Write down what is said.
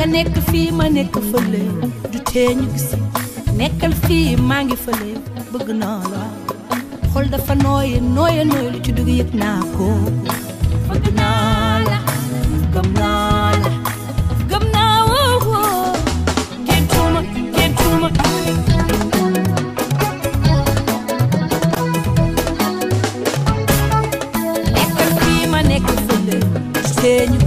nga nekk fii ma nekk fële du tee ñu gis nekkal fii maa ngi fële bëgg naa la xol dafa nooye nooye nooye lu ci dugg yëg naa ko bëgg naa la gëm naa la gëm naa woo woo géntuma géntuma nekkal fii ma nekk fële du tee ñu